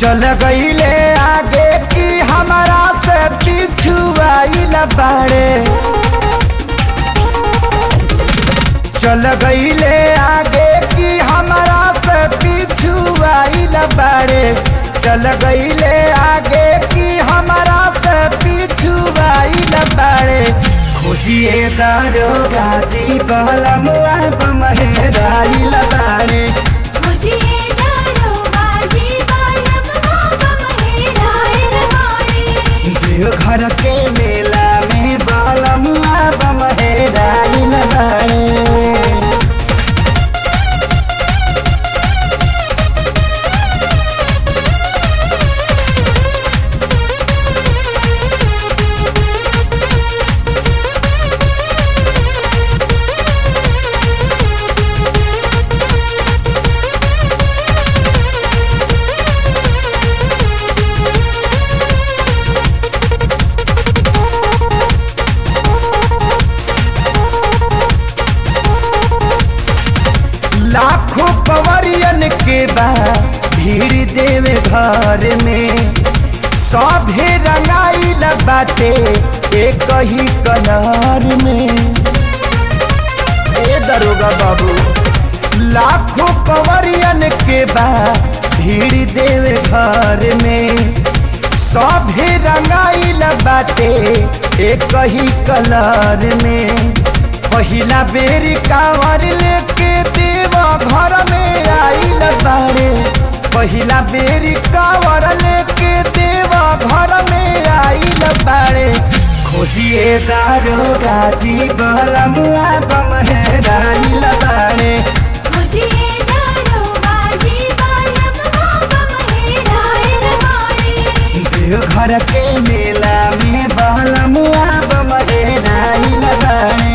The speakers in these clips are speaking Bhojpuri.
चल गईले आगे की हमारा से पीछू आइल बाड़े चल गईले आगे की हमारा से पीछू आइल बाड़े चल गईले आगे की हमारा से पीछू आइल बाड़े खोजिए दारो गाजी बलमुआ बमहेराइल बाड़े मुझे दरोगाजी बालम बाबा मेराए रवानी देव घर के मेला में बलमुआ बमहेराइल बाड़े लाखों कंवरियन के बा भीड़ देवे घर में सभे रंगाइल बाटे एक ही कलर में ए दरोगा बाबू लाखों कंवरियन के बा भीड़ देवे घर में सभे रंगाइल बाटे एक ही कलर में पहिला बेरी कांवर लेके देवा घर में आइल बाड़े पहिला बेरी कांवर लेके देवा घर में आइल बाड़े खोजिए दारो गाजी बलमुआ बमहेराइल बाड़े मुझे दरोगाजी बालम बाबा मेराए रवानी देव घर के मेला में बलमुआ बमहेराइल बाड़े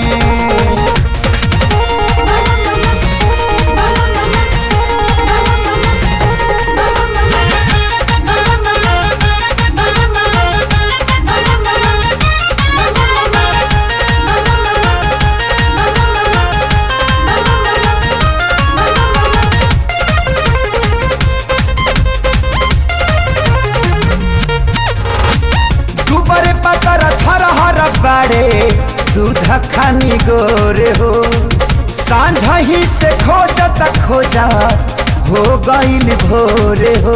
दुबर पतर छरहर बाड़े दूध खानी गोरे हो सांझ ही से खोजत खोजत हो गईल भोरे हो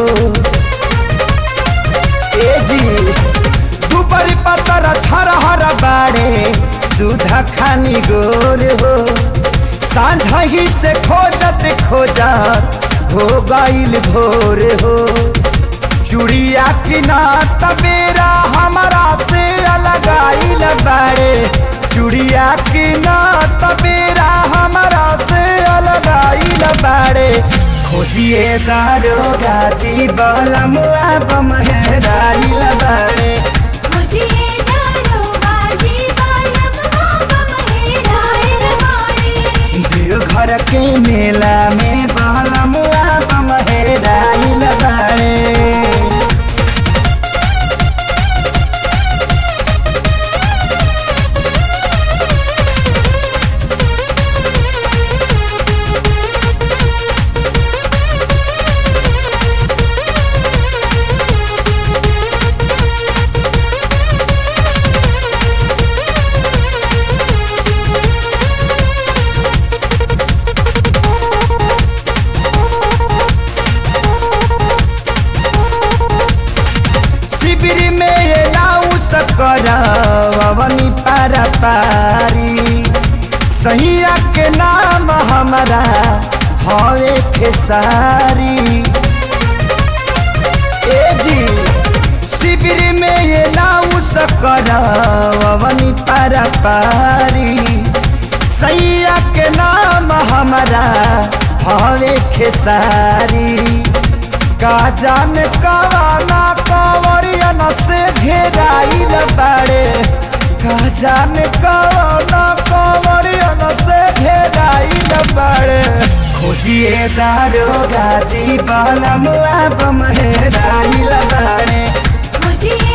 ए जी दुबर पतर छरहर बाड़े दूध खानी गोरे हो सांझ ही से खोजत खोजत हो गईल भोरे हो चुड़िया किना तबेरा हमारा से अलग आइल बाड़े चुड़िया किना तबेरा हमारा से अलग आइल बाड़े खोजिए दारो गाजी बलमुआ बमहेराइल बाड़े मुझे दरोगाजी बालम बाबा मेराए रवानी देव घर के मेला में बलमुआ बमहेराइल बाड़े शिविर में ये लाऊ सकरवनी पारा पारी सैया के नाम हमारा हवे खेसारी ए जी शिविर में ये लाऊ सकरवनी पारा पारी सैया के नाम हमारा हवे खेसारी का जान कवाना कंवरियन से घेराइल बाड़े का जान कवाना कंवरियन से घेराइल बाड़े खोजिए दारो गाजी बलमुआ बमहेराइल बाड़े मुझे